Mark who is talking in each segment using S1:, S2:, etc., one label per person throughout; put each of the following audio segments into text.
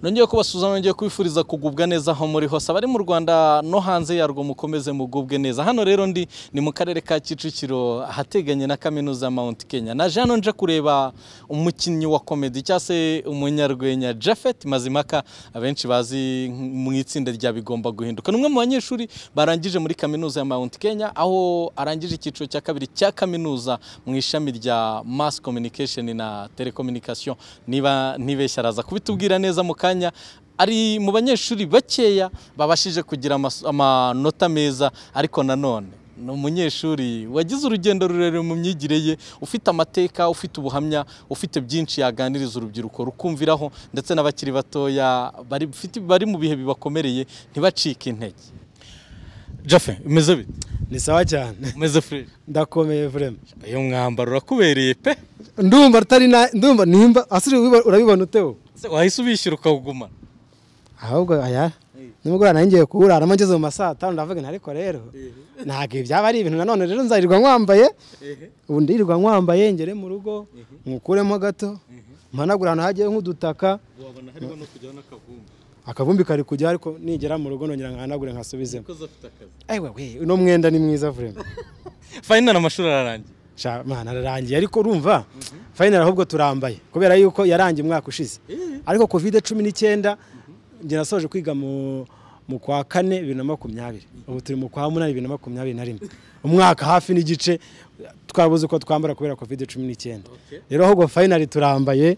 S1: nongeye kubasuza nongeye kubifuriza kugubwa neza aho muri hose abari mu Rwanda no hanze yarwo mukomeze mugubwe neza hano rero ndi ni mu karere ka Kicukiro ahateganye na kaminuza ya Mount Kenya naje hano nje kureba umukinnyi wa comedy cyangwa se umunyarwenya Japhet Mazimaka abenshi bazi mu itsinda rya bigomba guhinduka ni umwe mu banyeshuri barangije muri kaminuza ya Mount Kenya aho arangije icyiciro cya kabiri cya kaminuza mu ishami rya mass communication na telecommunication niba ntibeshya araza kubitubwira neza mu kanya ari mu banyeshuri bakeya babashije kugira amas- amanota meza ariko nanone ni umunyeshuri wagize urugendo rurerure mu myigire ye ufite amateka ufite ubuhamya ufite byinshi yaganiriza urubyiruko rukumviraho ndetse n'abakiri batoya bari bafite- bari mu bihe bibakomereye ntibacike intege jafe umeze bite
S2: ni sawa cyane
S1: umeze fresh
S2: ndakomeye vrema
S1: uyu mwambaro urakubereye pe
S2: ndumva rutari na ndumva nimba asiri wiba- urabibona uteho
S1: Se wahise ubishyura ukawugumana
S2: ahubwo aya nimugoroba nari ngiye kuwurara ngeze mu ma saa tanu ndavuga nti ariko rero ntabwo ibi byaba ari ibintu nanone rero nzarirwa nkwambaye ubu ndirirwa nkwambaye ngere mu rugo nkukuremo gato mpanagura ahantu hagiye nk'udutaka
S1: wabona hariho no kujyaho n'akavumbi
S2: akavumbi kari kujya ariko nigera mu rugo nongera nkahanagure nkasubizemo
S1: kuko afite akazi
S2: ewe we uno mwenda ni mwiza vrema
S1: fayina amashuri ararangiye
S2: Sha mwana ararangiye ariko urumva final ahubwo turambaye kubera yuko yarangiye umwaka ushize ariko covid cumi n'icyenda njye nasoje kwiga mu mu kwa kane bibiri na makumyabiri ubu turi mu kwa munani bibiri na makumyabiri na rimwe umwaka hafi n'igice twabuze uko twambara kubera covid cumi n'icyenda rero ahubwo final turambaye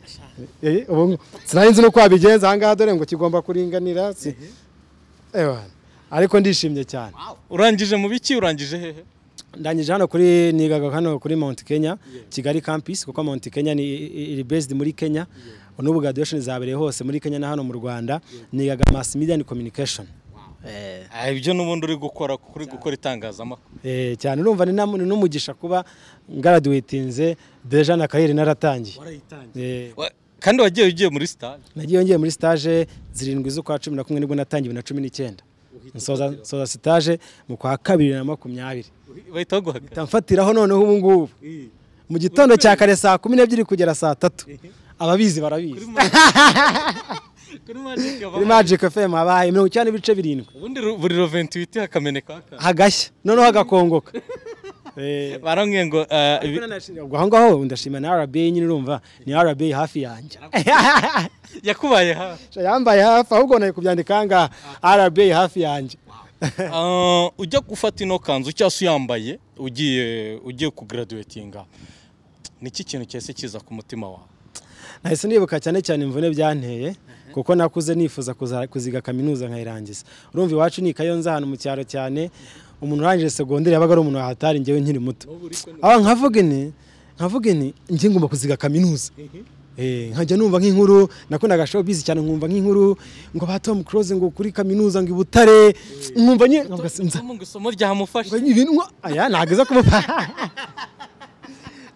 S2: Eh, ubu sinari nzi n'uko wabigenza aha ngaha dore ngo kigomba kuringanira si- Ewa, ariko ndishimye cyane
S1: urangije mu biki urangije hehe
S2: ndangije hano kuri nigaga hano kuri Mount Kenya Kigali campus kuko Mount Kenya ni iri based muri Kenya n'ubu graduation zabereye hose muri Kenya na hano mu Rwanda nigaga mass media and communication eh
S1: Ah, ibyo n'ubundi uri gukora kuko uri gukora itangazamakuru
S2: eh, cyane urumva ni namu- ni n'umugisha kuba graduatinze deja na kariyeri naratangiye eh
S1: Wa- kandi wagiye ugiye muri stage
S2: nagiye yongeye muri stage zirindwi z'ukwa cumi na kumwe nibwo natangiye bibiri na cumi n'icyenda nsoza nsoza stage mu kwa kabiri na makumyabiri
S1: bahita baguhagarara
S2: Mpita mfatiraho noneho ubu ngubu mu gitondo cya kare saa kumi n'ebyiri kugera saa tatu ababizi barabizi
S1: kuri magic
S2: kuri magic fm habaye mirongo icyenda n'ibice birindwi
S1: ubundi ru- buri roventuwiti hakameneka hakana
S2: hagashya noneho hagakongoka Eh,
S1: barambwiye ngo ah, ibi-
S2: ubwo aho ngaho ndashima na rba nyine urumva ni rba hafi yanjye
S1: yakubaye hafi
S2: yambaye hafi ahubwo nayo kubyandika aha ngaha rba hafi yanjye
S1: Ah, ujya gufata ino kanzu cyangwa se uyambaye ugiye ugiye kugaraduwetinga niki kintu cyese kiza ku mutima wawe
S2: nahise nibuka cyane cyane imvune byanteye kuko nakuze nifuza kuza- kuziga kaminuza nkayirangiza urumva iwacu ni kayonza ahantu mu cyaro cyane umuntu urangije segonderi yabaga ari umuntu wahatari njyewe nkiri muto aba nkavuga ni nkavuga ni njye ngomba kuziga kaminuza Eh, nkajya numva nk'inkuru nakundaga showbiz cyane nkumva nk'inkuru ngo ba Tom Cruise ngo kuri kaminuza ngo i Butare nkumva nye nkavuga sinza
S1: Tom ngo isomo ryamufasha
S2: Ngo ibintu nko- aya ntabwo iza kumufasha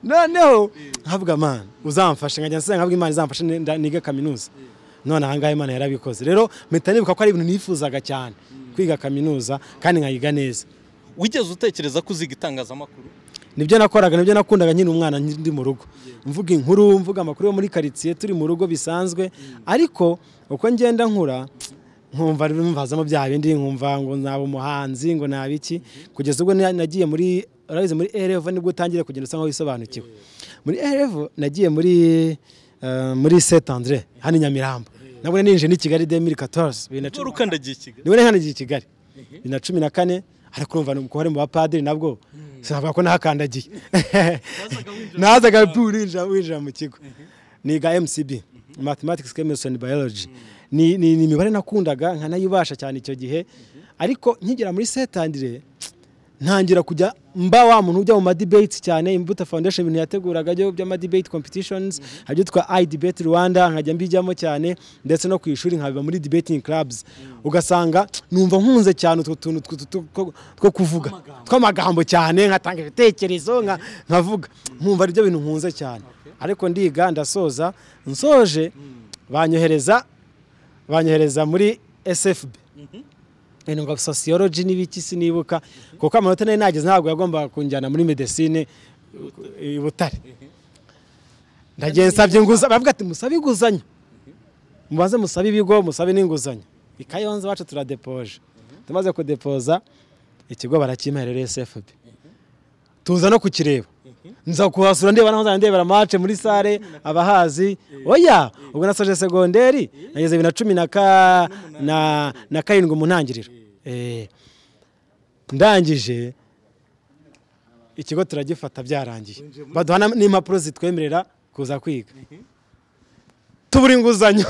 S2: noneho nkavuga mana uzamfashe nkajya nsenga nkavuga imana izamfashe ni- nda- nige kaminuza none aha ngaha imana yarabikoze rero mpita nibuka ko ari ibintu nifuzaga cyane kwiga kaminuza kandi nkayiga neza
S1: wigeze utekereza ko uziga itangazamakuru
S2: nibyo nakoraga nibyo nakundaga nkiri umwana ndi mu rugo mvuga inkuru mvuga amakuru yo muri karitsiye turi mu rugo bisanzwe ariko uko ngenda nkura nkumva mbazamo bya bindi nkumva ngo naba umuhanzi ngo naba iki kugeza ubwo na- nagiye muri urabizi muri erevu nibwo utangira kugenda usa nkaho wisobanukiwe muri erevu nagiye muri eh, muri sete andre hano i nyamirambo nabwo ninjiye ni kigali demiri katoruzi bibiri na
S1: ubwo
S2: cumi
S1: urukandagiye i kigali
S2: niwe nahanagiye i kigali bibiri na cumi na kane ariko urumva nuko hari mu bapadiri nabwo sinavuga ko nahakandagiye nazaga pu winjira winjira mu kigo niga mcb mathematics chemistry and biology ni ni ni imibare nakundaga nkanayibasha cyane icyo gihe ariko nkigera muri setandire ntangira kujya mba wa muntu ujya mu madibates cyane imbuto foundation ibintu yateguraga byo by'amadibate competitions hari ibyo twa i debate rwanda nkajya mbijyamo cyane ndetse no ku ishuri nkabiba muri debating clubs ugasanga numva nkunze cyane utwo tuntu tw- tw- two- two kuvuga tw'amagambo cyane nkatanga ibitekerezo nka- nkavuga nkumva ari byo bintu nkunze cyane ariko ndiga ndasoza nsoje banyohereza banyohereza muri sfb ibintu ngo sociology n'ibiki sinibuka kuko amanota nari nageze ntabwo yagombaga kunjyana muri medecine i Butare ndagiye nsabye inguzanyo baravuga ati musabe inguzanyo mubanze musabe ibigo musabe n'inguzanyo ikayonza iwacu turadepoje tumaze kudepoza ikigo barakimpa rero sfb tuza no kukireba nza kuhasura ndeba naho nzajya ndebera mace muri sare abahazi oya ubwo nasoje segonderi nageze bibiri na cumi na ka- na- na karindwi mu ntangiriro Eh. ndangije ikigo turagifata byarangiye baduha na- n'impapuro zitwemerera kuza kwiga tubura inguzanyo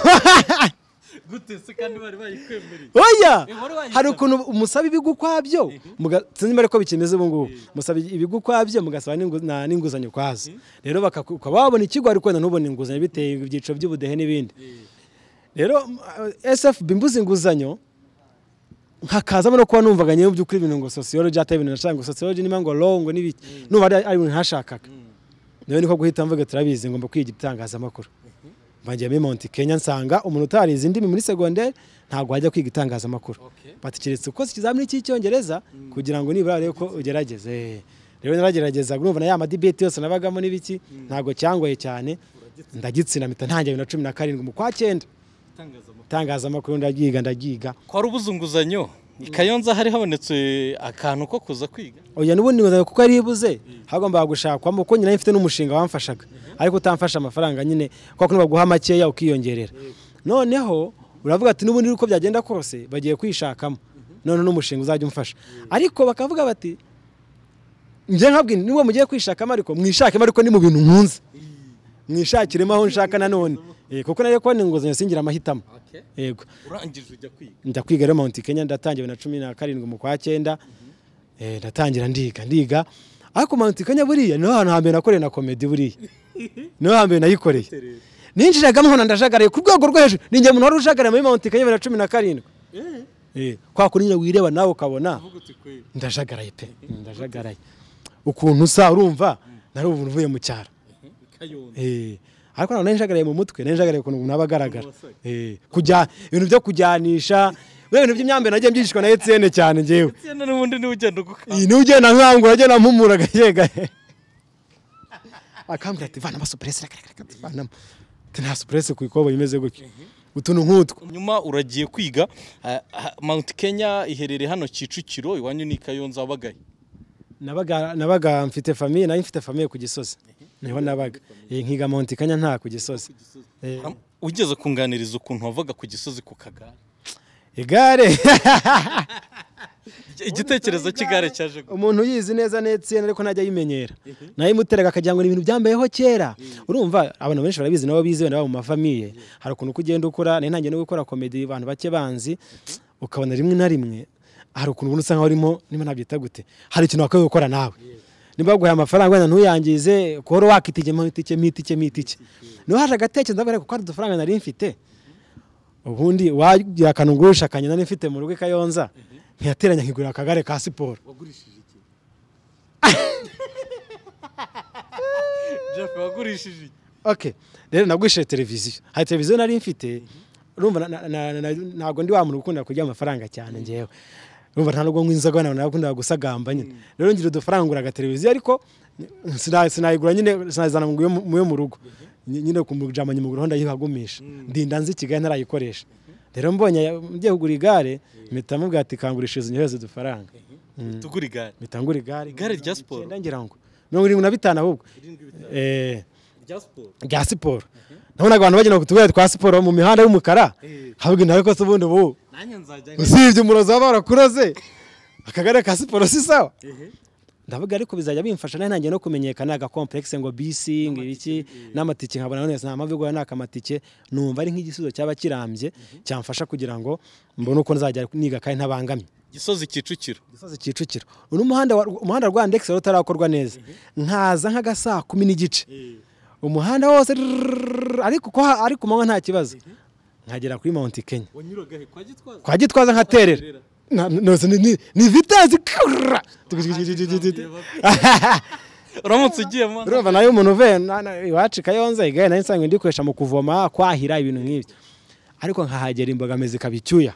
S1: gute se kandi bari bayikwemereye
S2: oya
S1: Eh, wari wayisaba.
S2: hari ukuntu umusaba ibigo ukwabyo muga- sinzi niba ariko bikimeze ubu ngubu musaba ibigo ukwabyo mugasaba n'ingu- na- n'inguzanyo ukwazo rero bakaku- ukaba wabona ikigo ariko wenda ntubone inguzanyo biteye ibyiciro by'ubudehe n'ibindi rero sfb mbuze inguzanyo hakazamo no kuba numvaga nyewe by'ukuri ibintu ngo sociology atari ibintu nashaka ngo sociology niba ngo law ngo n'ibiki numva ari ari ibintu ntashakaga nawe niko guhita mvuga turabizi ngomba kwiga itangazamakuru mbagiye muri Mount Kenya nsanga umuntu utarize indimi muri segonderi ntabwo wajya kwiga itangazamakuru
S1: Okay.
S2: bati keretse ukoze ikizamini cy'icyongereza kugira ngo nibura urebe ko ugerageze Eh, rero naragerageza urumva na ya madibeti yose nabagamo n'ibiki ntabwo cyangoye cyane ndagitsinda mpita ntangira bibiri na cumi na karindwi mu kwa cyenda
S1: itangazamakuru
S2: itangazamakuru ndagiga ndagiga
S1: kwari ubuze inguzanyo i kayonza hari habonetse akantu ko kuza kwiga
S2: oya n'ubundi nguzanyo kuko yari ibuze hagombaga gushakwamo kuko nyina mfite n'umushinga wamfashaga ariko utamfasha amafaranga nyine kuko kuno baguha makeya ukiyongerera noneho uravuga ati n'ubundi uko byagenda kose bagiye kwishakamo none n'umushinga uzajya umfasha ariko bakavuga bati njye nkabwira nubwo mugiye kwishakamo ariko mwishakemo ariko ni mu bintu nkunze mwishakiremo aho nshaka nanone Eh, kuko nari kubona inguzanyo singira amahitamo yego
S1: urangije ujya kwiga
S2: njya kwiga rero Mount Kenya ndatangira na cumi na karindwi mu kwa cyenda Eh, ndatangira ndiga ndiga ariko Mount Kenya buriya niho hantu hambere nakoreye na komedi buriya niho hambere nayikoreye ninjiragamo nkabona ndajagaraye ku rwego rwo hejuru ni njye umuntu wari ujagaraye muri Mount Kenya bibiri na cumi na karindwi Eh, kwa kundi nyine wireba nawe ukabona ndajagaraye pe ndajagaraye ukuntu usa urumva nari ubu uvuye mu cyaro
S1: kayonza
S2: Eh, ariko ntabwo nari njagaraye mu mutwe nari njagaraye ukuntu umuntu aba agaragara Eh, kujya ibintu byo kujyanisha biriya bintu by'imyambi nagiye byigishwa na etiyene cyane ngewe
S1: tiyana n'ubundi niwe ugenda ugukanga
S2: iyi niwe ugenda nkangura agenda mpumura gake gake akambwira ati vanamo supuresi vanamo ati nta supuresi ku ikobo imeze gutya utuntu nk'utwo
S1: nyuma uragiye kwiga ah, ah, Mount Kenya iherereye hano Kicukiro iwanyu ni Kayonza wabagaye
S2: nabaga nabaga mfite famiye nari mfite famiye ku gisozi niho nabaga Eh, nkiga monti kanya nta ku gisozi Eh,
S1: Am- ugeze kunganiriza ukuntu wavaga ku gisozi ku kagare
S2: igare
S1: Ig- igitekerezo cy'igare cyaje gute?
S2: umuntu uyizi neza n'etsiyene ariko najya ayimenyera nayo imuteraga akagira ngo ni ibintu byambayeho kera urumva abantu benshi barabizi nabo bizi wenda baba mu mafamiye hari ukuntu uko ugenda ukura nari ntangiye no gukora komedi abantu bake banzi ukabona rimwe na rimwe hari ukuntu ubona usa nkaho urimo niba nabyita gute hari ikintu wakwiye gukora nawe niba baguhaye amafaranga wenda ntuyangize kuhora wakitigemo itike mitike mitike niho haje agatekerezo ndavuga kuko hari udufaranga nari mfite ubundi wagira akantu ngurisha akanyina nari mfite mu rugo i kayonza ntiyateranya nkigurira akagare ka siporo
S1: wagurishije iki Jeff wagurishije iki
S2: okay rero nagurishije televiziyo hari televiziyo nari mfite urumva na- na- na- na- ntabwo ndi wa muntu ukunda kurya amafaranga cyane ngewe urumva nta nubwo nk'inzoga ntabwo nakundaga gusagamba nyine rero ngira udufaranga ngura televiziyo ariko sina- sinayigura nyine sinayizana mu yo mu- mu yo mu rugo Ny- nyine kumujama nyamuguru ndayihagumisha ndinda nzi i kigali ntarayikoresha rero mbonye ngiye kugura igare mpita mubwira ati kangurishiriza unyohereze udufaranga
S1: tugura igare
S2: mpita ngura igare
S1: Igare rya siporo?
S2: Icyenda ngira ngo mirongo irindwi na bitanu ahubwo eh
S1: rya siporo
S2: rya siporo nabonaga abantu bagenda ku tugare twa siporo mu mihanda y'umukara havuga nawe ko se ubundi ubu
S1: nanjye nzajya
S2: usibye umurozi baba barakuroze akagare ka siporo si sawa ndavuga ariko bizajya bimfasha nari ntangiye no kumenyekana agakomplekisi ngo bisi ngo ibiki n'amatike nkabona none nta mpamvu yo guhura n'akamatike numva ari nk'igisubizo cyaba kirambye cyamfasha kugira ngo mbone uko nzajya niga kandi ntabangamye
S1: gisozi Kicukiro
S2: gisozi kicukiro uno muhanda wa- umuhanda wa ndekisi wari utarakorwa neza nkaza nk'aga saa kumi n'igice umuhanda wose rrrr, ariko uko ha- ariko manywa nta kibazo nkagera kuri Mount Kenya
S1: wanyuraga he kwa gitwaza
S2: kwa gitwaza nkaterera Na- nose ni- ni- ni vitasi kurra.
S1: uramutse ugiye mo
S2: urumva nayo umuntu uvuye na- na- iwacu kayonza igare nayo nsanzwe ndikoresha mu kuvoma kwahira ibintu nk'ibyo ariko nkahagera imbogamizi ikaba icyuya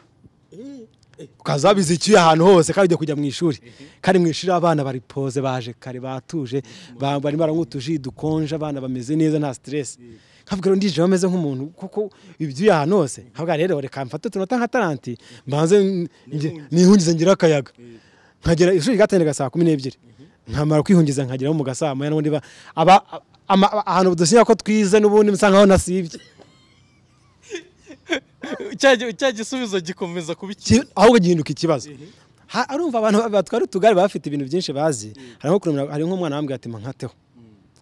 S2: ukazabiza icyuya ahantu hose kandi ugiye kujya mu ishuri kandi mu ishuri abana bari poze baje kare batuje ba- barimo baranywa utuji dukonje abana bameze neza nta stress ntabwo ndije bameze nk'umuntu kuko ibyuye ahantu hose ntabwo rero reka mfate utunota nka taranti mbanze nihungize ngira akayaga nkagera ishuri ryatangira saa kumi n'ebyiri nkamara kwihungiza nkageraho mu gasaa moya n'ubundi ba- aba- ama- ahantu dusinya ko twize n'ubundi musa nkaho nasibye
S1: cya gi- cya gisubizo gikomeza kuba iki
S2: ki- ahubwo gihinduka ikibazo Ha- arumva abantu batwara utugare baba bafite ibintu byinshi bazi hari nko kuremera hari nk'umwana wambwira ati mankateho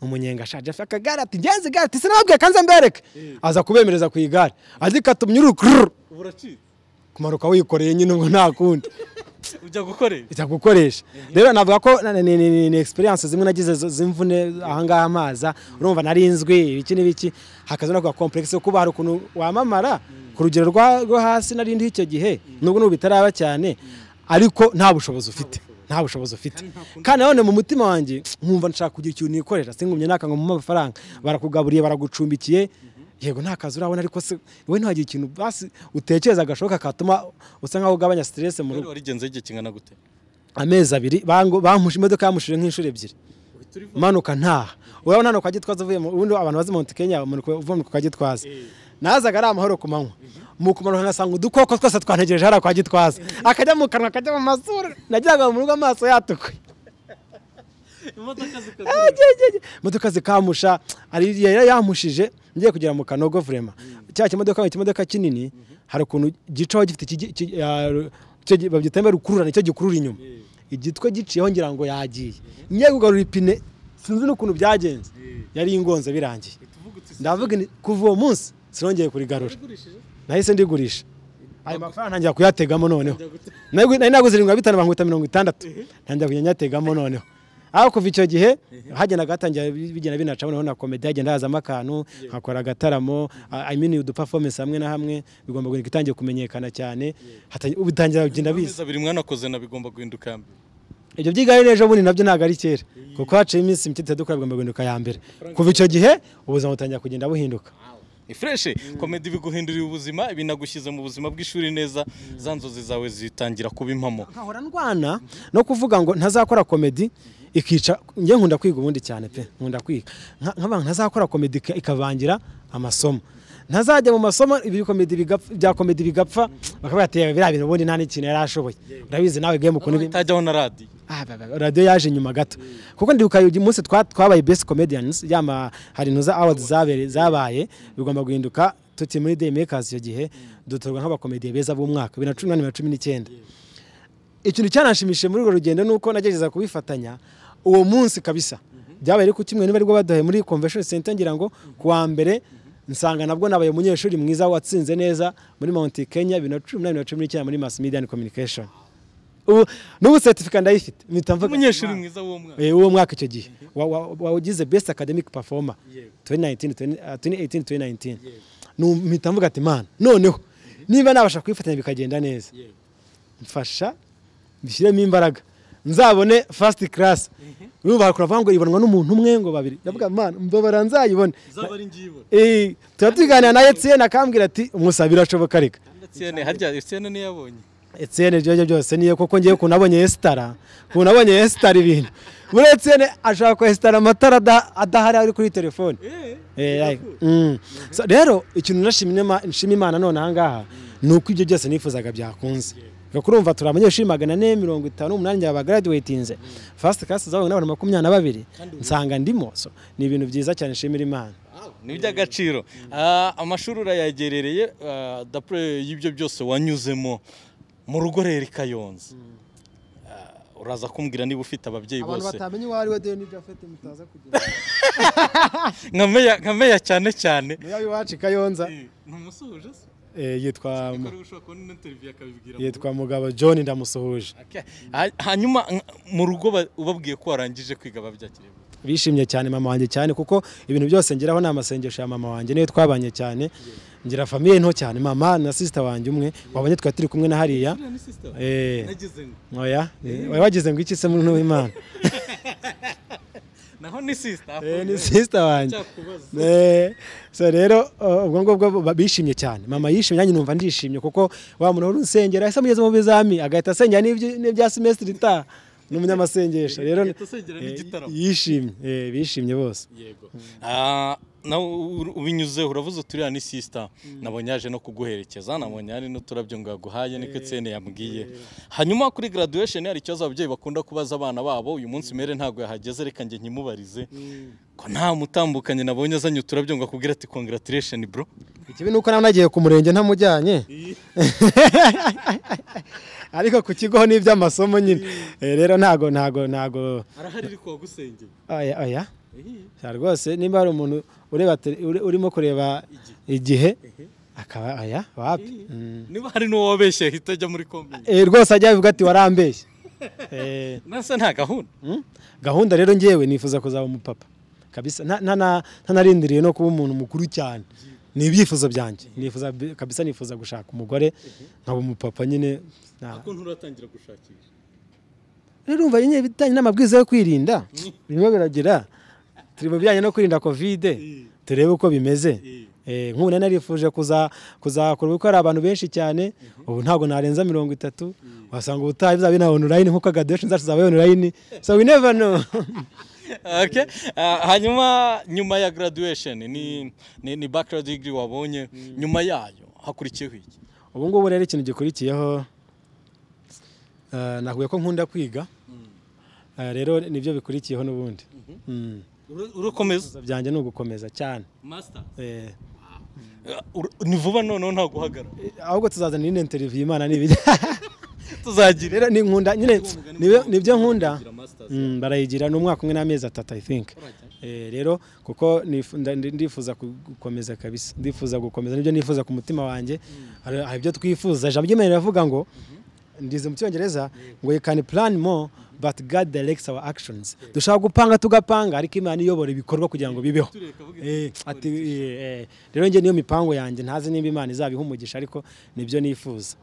S2: umunyenga ashaje afite akagare ati ngenzi igare ati sinababwiye kanze mbereke aza kubemereza ku igare azi katunyuru kururu
S1: buracitse
S2: kumanuka wikoreye nyine ubwo nta kundi
S1: ujya gukorera
S2: ijya gukoresha rero navuga ko na- ni- ni ni- ni experience zimwe nagize zo- z'imvune ahangaha amaza urumva narinzwi ibiki n'ibiki hakaza no kuba complex yo kuba hari ukuntu wamamara ku rugero rwa- rwo hasi narindiho icyo gihe nubwo n'ubu bitaraba cyane ariko nta bushobozi ufite nta bushobozi ufite kandi nanone mu mutima wanjye nkumva nshaka kugira ikintu nikorera singumye naka ngo mumpe amafaranga barakugaburiye baragucumbikiye yego nta kazi urabona ariko se wowe ntiwagira ikintu basi utekereza gashoboka katuma usa nkaho ugabanya stress mu rugo
S1: rero warigenze igihe kingana gute
S2: amezi abiri bangu- bampushe imodoka yamushije nk'inshuro ebyiri manuka ntaha urabona hano kwa gitwaza uvuye mu ubundi abantu bazi monte kenya bamanuka uvuye kwa gitwaza nazaga ari amahoro ku manywa mu kumanuka ngasanga udukoko twose twantegereje hariya kwa gitwaza akajya mu kanwa akajya mu mazuru nagiraga mu rugo amaso yatukuye
S1: imodoka
S2: Ah, jye, jye, jye. imodoka zikamusha hari igihe yari yamushije ngiye kugera mu kanogo vurema cya kimodoka ni ikimodoka kinini hari ukuntu gicaho gifite iki- iki- ah, ru- icyo gi- babyita mbere ukururana icyo gikurura inyuma igitwe giciyeho ngira ngo yagiye ngiye kugarura ipine sinzi n'ukuntu byagenze yari ingonze birangiye ndavuga nti kuva uwo munsi sinongeye kurigarura nahise ndigurisha ayo mafaranga ntangira kuyategamo noneho Nari- nari naguze irindwi na bitanu bangwita mirongo itandatu ntangira kujya nyategamo noneho aho kuva icyo gihe hagendaga hatangira bi- bigenda binaca noneho na komedi hagenda hazamo akantu nkakora agataramo I mean uduperformance hamwe na hamwe bigomba guhinduka itangiye kumenyekana cyane hatangi- ubu bitangira kugenda biza
S1: amezi abiri mwanakoze na bigomba guhinduka ya mbere
S2: ibyo byigare n'ejo bundi nabyo ntabwo ari kera kuko haciye iminsi mike dukora bigomba guhinduka ya mbere kuva icyo gihe ubuzima butangira kugenda buhinduka
S1: ni fureshi komedi biguhindurira ubuzima binagushyize mu buzima bw'ishuri neza za nzozi zawe zitangira kuba impamo
S2: nkahora ndwana no kuvuga ngo ntazakora komedi ikica njye nkunda kwiga ubundi cyane pe nkunda kwiga Nka- nk'abantu ntazakora komedi ika- ikavangira amasomo ntazajya mu masomo ibi komedi bigapfa- bya komedi bigapfa bakavuga ati "Yewe biriya bintu ubundi nta n'ikintu yari ashoboye urabizi nawe game ukuntu bimeze."
S1: utajyaho na radiyo
S2: Ah, ba- ba- radiyo yaje nyuma gato kuko ndibuka uyu munsi twa- twabaye best comedians yama hari intuza awards zabere- zabaye bigomba guhinduka tuti muri day makers icyo gihe dutorwa nk'abakomediye beza b'umwaka bibiri na cumi n'umunani bibiri na cumi n'icyenda ikintu cyananshimishije muri urwo rugendo ni uko nagerageza kubifatanya uwo munsi kabisa byabaye ariko kimwe niba aribwo baduhaye muri convention center ngira ngo ku wa mbere nsanga nabwo nabaye umunyeshuri mwiza watsinze neza muri Mount Kenya bibiri na cumi n'umunani bibiri na cumi n'icyenda muri mass media and communication ubu n'ubu certificate ndayifite mpita mvuga
S1: umunyeshuri mwiza w'uwo mwana
S2: Eh, uwo mwaka icyo gihe Wa- wa- wa- wawugize best academic performer
S1: Yego.
S2: 2019 20- 2018 2019 Nu- mpita mvuga ati mana noneho niba nabasha kwifatanya bikagenda neza
S1: Yego.
S2: mfasha mbishyiremo imbaraga nzabone first class urumva hari kuravuga ngo ibonwa n'umuntu umwe ngo babiri ndavuga mana mbabara nzayibone
S1: zaba ari ngiyo
S2: Eh, tuba tuganira na Etienne akambwira ati umusa birashoboka reka
S1: Etienne harya Etienne niyo yabonye
S2: Etienne ibyo aribyo byose niyo kuko ngiye ukuntu nabonye Estara ukuntu nabonye Estara ibintu muri Etienne ashaka ko Estara amatara ada- adahari ari kuri telefone Eh, like, mm. So, rero ikintu nashimye Ima- nshima imana none ahangaha ni uko ibyo byose nifuzaga byakunze Reka urumva turi abanyeshuri magana ane mirongo itanu umunani njye bagaraduwetinze fasiti kasi zabawe n'abantu makumyabiri na babiri nsanga ndimo so ni ibintu byiza cyane nshimira imana
S1: ni iby'agaciro Ah, amashuri urayagerereye ah, dapure y'ibyo byose wanyuzemo mu rugo rero i kayonza Ah, uraza kumbwira niba ufite ababyeyi bose
S2: batamenya uwo ari we deni ibyo afite mutaza kugira
S1: nka meya nka meya cyane cyane
S2: niyo iwacu i kayonza
S1: ntumusuhuje se
S2: eh, yitwa mu-
S1: ushobora kubona n'interiviyu akabibwira
S2: yitwa mugabo john ndamusuhuje
S1: Okay. Ha- hanyuma nk- mu rugo ba- ubabwiye ko warangije kwiga babyakiriye gute?
S2: bishimye cyane mama wanjye cyane kuko ibintu byose ngeraho ni amasengesho ya mama wanjye niyo twabanye cyane ngira famiye nto cyane mama na sisita wanjye umwe wabonye twari turi kumwe na hariya Eh.
S1: Nagize ngo,
S2: oya eh, wari wagize ngo iki se muri n'uwimana
S1: naho ni sisita
S2: Eh, ni sisita wanjye
S1: cyakubaza
S2: Eh, so rero uh, ubwo ngubwo ba- bishimye cyane mama yishimye nanjye numva ndishimye kuko wa muntu wari usengera ese mugeze mu bizami agahita asengera n'ibyo- n'ibya semesitiri itaha n'umunyamasengesho rero
S1: Yatusengera n'igitaramo.
S2: yishimye eh, bishimye bose
S1: yego nawe ubinyuzeho uravuze uturiya ni sisita nabonye yaje no kuguherekeza nabonye hari n'uturabyo ngo yaguhaye niko etsene yambwiye hanyuma kuri graduation hari ikibazo ababyeyi bakunda kubaza abana babo uyu munsi mere ntabwo yahageze reka njye nkimubarize ko nta mutambukanye nabonye azanye uturabyo ngo akubwire ati congratulation bro
S2: ikibi ni uko nawe nagiye ku murenge ntamujyanye ariko ku kigo ho ni iby'amasomo nyine Eh, rero ntago ntago ntago
S1: arahari ariko wagusengeye
S2: oya oya Sha rwose nimba hari umuntu ureba tele- uri- urimo kureba igihe akaba oya wapi Mm.
S1: niba hari n'uwo wabeshye ahita ajya muri komini
S2: Eh, rwose ajya bivuga ati warambeshye Eh,
S1: nasa nta gahunda
S2: Mm? gahunda rero ngewe nifuza kuzaba umupapa kabisa nta- nta- nta- ntanarindiriye no kuba umuntu mukuru cyane ni ibyifuzo byanjye nifuza bi- kabisa nifuza gushaka umugore nkaba umupapa nyine Na-
S1: ukuntu uratangira gushakisha
S2: rero urumva nyine ibijyanye n'amabwiriza yo kwirinda birimo biragira turi mu bijyanye no kwirinda kovide turebe uko bimeze Eh, nk'ubu nari narifuje kuza kuzakora kuko hari abantu benshi cyane ubu ntabwo narenza mirongo itatu wasanga ubutaha bizaba bina online nk'uko graduation zacu zaba online so we never know
S1: Okay. Ah, hanyuma nyuma ya graduation ni, ni, ni bachelor degree wabonye nyuma yayo hakurikiyeho iki
S2: ubu ngubu rero ikintu gikurikiyeho eh, nahuye ko nkunda kwiga Eh, rero nibyo bikurikiyeho n'ubundi Mm.
S1: Uru- urukomeza
S2: Ibyifuzo byanjye ni ugukomeza cyane
S1: master
S2: Eh,
S1: ni vuba noneho nta guhagarara
S2: eh, ahubwo tuzazana indi interview imana ni
S1: tuzagira
S2: rero ni nkunda nyine nibyo- nibyo nkunda
S1: Tuzagira masters.
S2: Mm, barayigira n'umwaka umwe n'amezi atatu i think Eh, rero kuko nifu- nda- ndi- ndifuza gukomeza kabisa ndifuza gukomeza nibyo nifuza ku mutima wanjye hari hari ibyo twifuza ijambo ry'imana riravuga ngo ndize mu cyongereza ngo you can plan more but God directs our actions dushobora gupanga tugapanga ariko imana iyobora ibikorwa kugira ngo bibeho Eh, ati, eh, rero njye niyo mipango yanjye ntazi nimba imana izabiha umugisha ariko nibyo nifuza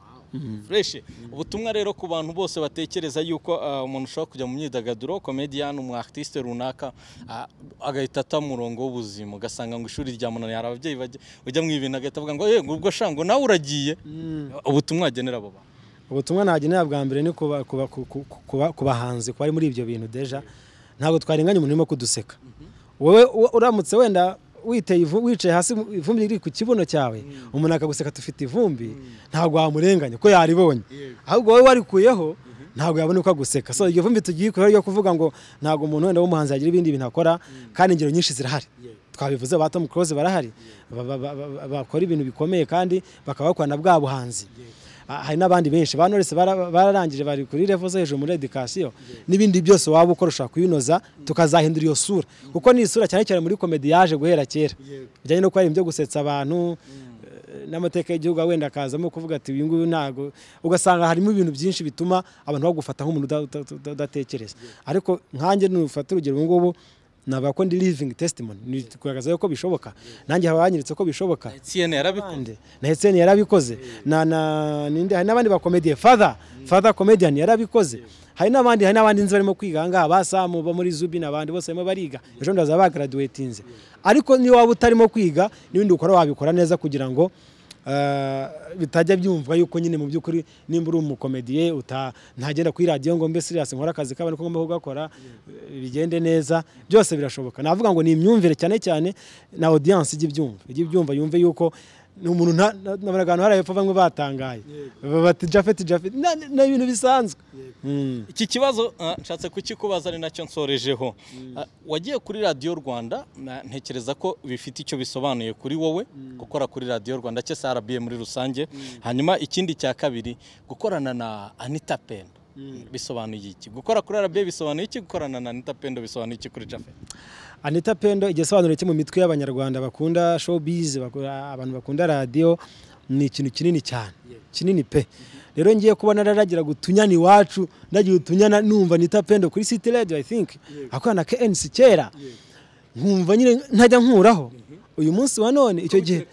S1: fresh ubutumwa rero ku bantu bose batekereza yuko ah, umuntu ushobora kujya mu myidagaduro comedian umu artiste runaka ah, agahita ata murongo w'ubuzima ugasanga ngo ishuri ryamunaniye hari ababyeyi bajya ujya mu ibintu agahita avuga ngo yego ubwo shango nawe uragiye ubutumwa agenera abo bantu
S2: ubutumwa nagenera bwa mbere ni kuba- kuba- ku- ku- kuba- ku bahanzi ku bari muri ibyo bintu deja ntabwo twarenganya umuntu urimo kuduseka wowe u- uramutse wenda witeye ivu- wicaye hasi mu- ivumbi riri ku kibuno cyawe umuntu akaguseka tufite ivumbi ntabwo wamurenganya ko yaribonye ahubwo wowe warikuyeho ntabwo yabona uko aguseka so iryo vumbi tugiye kureho ryo kuvuga ngo ntabwo umuntu wenda w'umuhanzi yagira ibindi bintu akora kandi ingero nyinshi zirahari twabivuze ba Tom Close barahari ba- ba- ba- ba- bakora ibintu bikomeye kandi bakaba bakorana bwa buhanzi Ah, hari n'abandi benshi ba Knowless bara- bararangije bari kuri level zo hejuru muri education n'ibindi byose waba ukora ushaka kuyinoza tukazahindura iyo sura kuko ni isura cyane cyane muri komedi yaje guhera kera bijyanye no kuba ibyo gusetsa abantu eh, n'amateka y'igihugu wenda akazamo kuvuga ati uyu nguyu ntago ugasanga harimo ibintu byinshi bituma abantu bagufata nk'umuntu uda- uda- uda- udatekereza ariko nkanjye nufata urugero ubu ngubu navuga ko ndi living testimony ni kugaragaza yuko bishoboka nanjye haba hanyeretse ko bishoboka
S1: CNN yarabikoze
S2: bande na Etienne yarabikoze na na ninde hari n'abandi bakomediye father father comedian yarabikoze hari n'abandi hari n'abandi nzi barimo kwiga aha ngaha ba Samu bo muri Zubi n'abandi bose barimo bariga ejo bundi bazaba bagraduatinze ariko niyo waba utarimo kwiga n'ibindi ukora wabikora neza kugira ngo eh, bitajya byumvwa yuko nyine mu by'ukuri nimba uri umukomediye uta- ntagenda kuri radiyo ngo mbe serious nkora akazi k'abantu ko ngomba kugakora eh, bigende neza byose birashoboka navuga ngo ni imyumvire cyane cyane na audience ijya ibyumva ijya ibyumva yumve yuko ni umuntu nta- na- nabaraga ahantu hari hepfo bamwe batangaye bati jafeti jafeti na- na- ni ibintu bisanzwe Mm.
S1: iki kibazo ah, nshatse kukikubaza ari nacyo nsorejeho Ah, wagiye kuri radiyo rwanda na- ntekereza ko bifite icyo bisobanuye kuri wowe gukora kuri radiyo rwanda cyangwa se rba muri rusange hanyuma ikindi cya kabiri gukorana na anita pendo bisobanuye iki gukora kuri rba bisobanuye iki gukorana na anita pendo bisobanuye iki kuri jafe
S2: Anita Pendo igisobanuro cyo mu mitwe y'abanyarwanda bakunda showbiz bakora- abantu bakunda radio ni ikintu kinini cyane kinini pe rero ngiye kubona nararagira gutunyana iwacu ndagira utunyana numva Anita Pendo kuri City Radio I think akorana na KNC kera nkumva nyine ntajya nkuraho uyu munsi wa none icyo gihe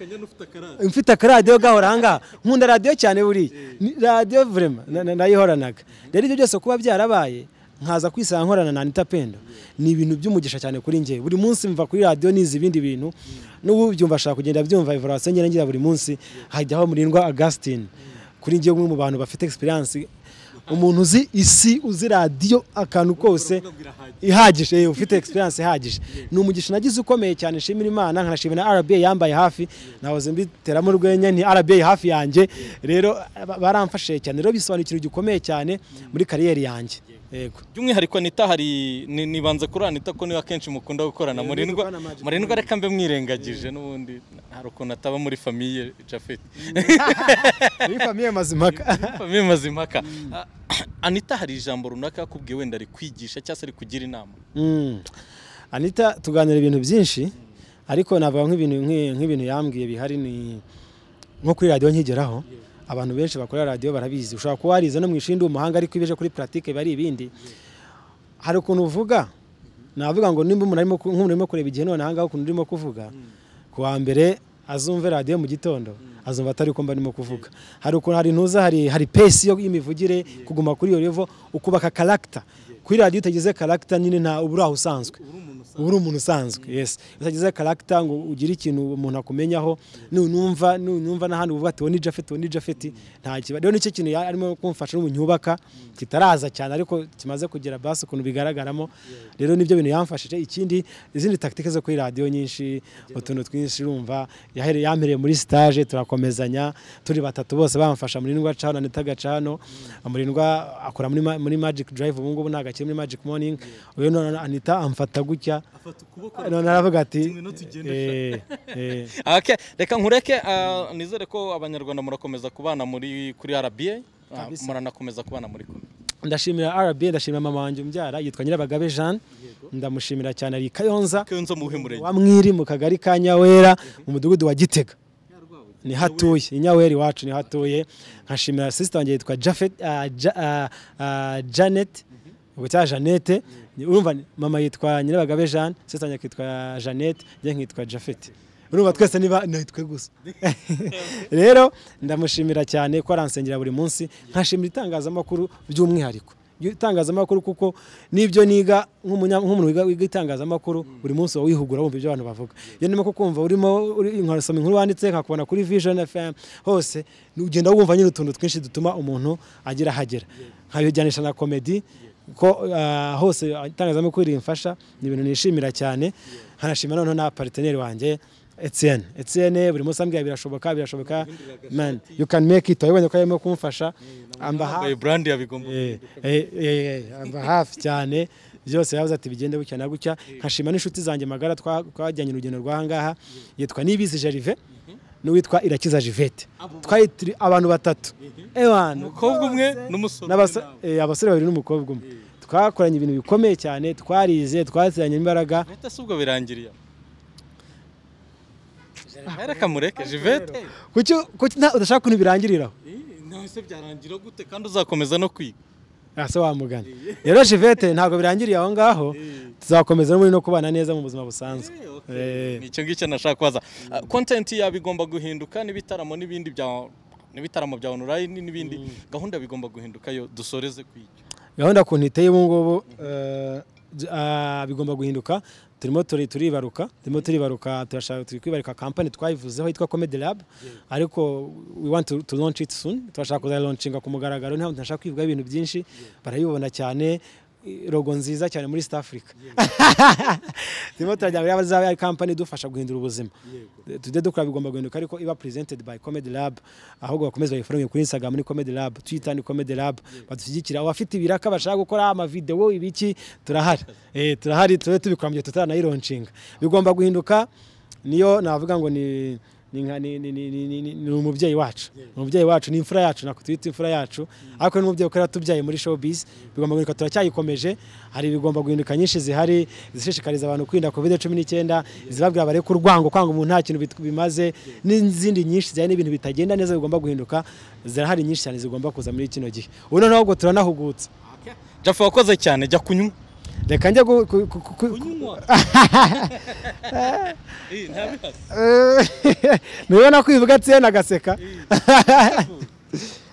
S2: mfite akaradiyo gahora ahangaha nkunda radiyo cyane buriya Ni- radiyo vurema na- na- nayihoranaga rero ibyo byose kuba byarabaye nkaza kwisanga nkorana na anita pendo ni ibintu by'umugisha cyane kuri njye buri munsi mva kuri radiyo nizi ibindi bintu n'ubu byumva ashaka kugenda byumva evaluwasiyo ngenda ngira buri munsi hajyaho murindwa augustin kuri njye umwe mu bantu bafite egisperiyanse umuntu uzi isi uzi radiyo akantu kose ihagije eh, ufite egisperiyanse ihagije ni umugisha nagize ukomeye cyane nshimira imana nkanashimira na rba yambaye hafi nahoze mbiteramo urwenya ni rba hafi yanjye rero ba- baramfashije cyane rero bisobanura ikintu gikomeye cyane muri kariyeri yanjye yego
S1: by'umwihariko anita hari ni- nibanze kuri anita ko niwe akenshi mukunda gukorana
S2: Eh,
S1: murindwa
S2: dukorana magic.
S1: murindwa reka mbe mwirengagije n'ubundi hari ukuntu ataba muri famiye jafeti
S2: muri famiye mazimaka
S1: famiye mazimaka Ah, anita hari ijambo runaka yakubwiye wenda ari kwigisha cyangwa se ari kugira inama
S2: Mm. anita tuganira ibintu byinshi ariko navuga nk'ibintu nk'i- nk'ibintu yambwiye bihari ni nko kuri radiyo nkigeraho abantu benshi bakora radiyo barabizi ushobora kuba warize no mu ishindi umuhanga ariko iyo uje kuri puratike biba ari ibindi hari ukuntu uvuga navuga ngo nimba umuntu arimo ku- nk'umuntu urimo kureba igihe none ahangaha ukuntu urimo kuvuga ku wa mbere azumve radiyo mu gitondo azumva atari uko mba ndimo kuvuga hari ukuntu hari ntuza hari hari pesi yo y'imivugire kuguma kuri iyo revo ukubaka karagita kuri radiyo utagize karagita nyine nta uba uri aho usanzwe uba uri umuntu usanzwe yes utagize karagita ngo ugire ikintu umuntu akumenyaho nunumva nunumva n'ahandi uvuga ati uwo ni jafeti uwo ni jafeti nta kiba rero nicyo kintu ya- arimo kumfasha n'ubu nyubaka kitaraza cyane ariko kimaze kugera basi ukuntu bigaragaramo rero nibyo bintu yamfashije ikindi izindi takitike zo kuri radiyo nyinshi utuntu twinshi urumva yahere- yampereye muri sitaje turakomezanya turi batatu bose bamfasha murindwa cano anita gacano murindwa akora muri ma- muri magic drive ubu ngubu ntabwo akiri muri magic morning uyu none anita amfata gutya none aravuga ati eh, eh,
S1: Okay, reka nkureke ah, nizere ko abanyarwanda murakomeza kubana muri kuri RBA ah,
S2: Kabisa.
S1: muranakomeza kubana muri kumwe
S2: ndashimira rba ndashimira mama wanjye umbyara yitwa nyirabagabe jean ndamushimira cyane ari i kayonza
S1: kenzo muhe murenge
S2: wa mwiri mu kagari ka nyawera mu mudugudu wa gitega ni hatuye inyawera iwacu ni hatuye nkashimira sisita wanjye yitwa Jafet- ah, Ja- ah, ah, janet ubwo cya janete urumva ni- mama yitwa nyirabagabe jean sisita wanjye akitwa janete njye nkitwa jafeti urumva twese niba nitwe gusa rero ndamushimira cyane ko aransengera buri munsi nkashimira itangazamakuru by'umwihariko itangazamakuru kuko n'ibyo niga nk'umunya- nk'umuntu wiga- wiga itangazamakuru buri munsi uba wihugura wumva ibyo abantu bavuga iyo ndimo kukumva urimo uri- nkasoma inkuru wanditse nkakubona kuri vision fm hose ugenda wumva nyine utuntu twinshi dutuma umuntu agira ahagera nkabijyanisha na komedi ko ah, hose itangazamakuru rimfasha ni ibintu nishimira cyane nkanashimira noneho na pariteneri wanjye Etienne Etienne buri munsi ambwira birashoboka birashoboka man you can make it wabonye ko yarimo kumfasha amba
S1: Baye
S2: hafi
S1: brand ya bigomba
S2: Eh, eh, eh, eh, amba hafi cyane byose yavuze ati bigende gutya na gutya nkashima n'inshuti zanjye magara twa- twajyanye urugendo rw'ahangaha yitwa Nibizi Gervais n'uwitwa Irakiza Jivete twari turi abantu batatu ewana
S1: umukobwa umwe n'umusore
S2: n'abasa- eh, abasore babiri n'umukobwa umwe twakoranye ibintu bikomeye cyane twarize twateranye imbaraga
S1: Vete si ubwo birangiriye reka mureke jivete
S2: kuki kuki nta- udashaka ukuntu birangiriraho
S1: nawe se byarangira gute kandi uzakomeza no kwiga
S2: aha se wamugana rero jivete ntabwo birangiriye aho ngaho tuzakomeza n'ubundi no kubana neza mu buzima busanzwe Eh.
S1: ni icyo ngicyo nashaka kubaza Ah, content yawe igomba guhinduka n'ibitaramo n'ibindi bya n'ibitaramo bya online n'ibindi gahunda bigomba guhinduka yo dusoreze kwiga
S2: gahunda ku iteye ubu ngubu eh, j- ah, bigomba guhinduka turimo turi- turibaruka turimo turibaruka turashaka turi kwibaruka kampani twayivuzeho yitwa comedy lab ariko we want to, to launch it soon turashaka kuzayilaunchinga ku mugaragaro ntabwo tunashaka kwivuga ibintu byinshi barayibona cyane i- rogo nziza cyane muri East Africa turimo turajya muri abazaba ari kampani idufasha guhindura ubuzima tujye dukora bigomba guhinduka ariko iba presented by comedy lab ahubwo bakomeza bayiforonye kuri instagram ni comedy lab twitter ni comedy lab badushyigikira abafite ibiraka bashaka gukora amavidewo ibiki turahari eh turahari tube tubikora mu gihe tutaranayironchinga bigomba guhinduka niyo navuga ngo ni ni nka- ni- ni- ni- ni- ni- ni- ni umubyeyi wacu umubyeyi wacu ni imfura yacu nako twita imfura yacu ariko ni umubyeyi ukorera tubyaye muri showbiz bigomba guhinduka turacyayikomeje hari ibigomba guhinduka nyinshi zihari zishishikariza abantu kwirinda covid cumi n'icyenda izibabwira bareke urwango kwanga umuntu nta kintu bit- bimaze n'izindi nyinshi zijyanye n'ibintu bitagenda neza bigomba guhinduka zirahari nyinshi cyane zigomba kuza muri kino gihe ubu noneho ubwo turanahugutse
S1: jafe wakoze cyane jya kunywa
S2: reka njya gu- ku- ku- ku- ku-
S1: kunywa Eh, ntabihari.
S2: nubona kwivuga Etienne agaseka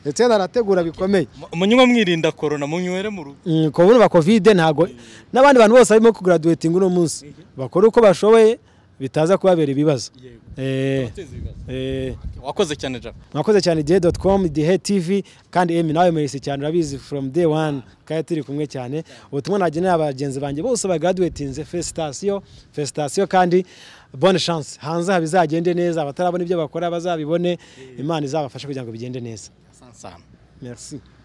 S2: Etienne arategura bikomeye
S1: Mu- munywa mwirinda korona munywere mu rugo
S2: Mm, ku buno ba kovide ntabwo n'abandi bantu bose barimo kugraduating uno munsi bakora uko bashoboye bitaza kubabera ibibazo
S1: Yego.
S2: Eh,
S1: Tubateze ibibazo.
S2: eh,
S1: wakoze cyane jack
S2: mwakoze cyane igihe doti komu dihe tivi kandi emi nawe murese cyane urabizi foromu de wani kandi turi kumwe cyane ubutumwa nagenera bagenzi banjye bose bagaduwetinze fesitasiyo fesitasiyo kandi bone shanse hanze bizagende neza abatarabona ibyo bakora bazabibone imana izabafashe kugira ngo bigende neza
S1: sansana
S2: merci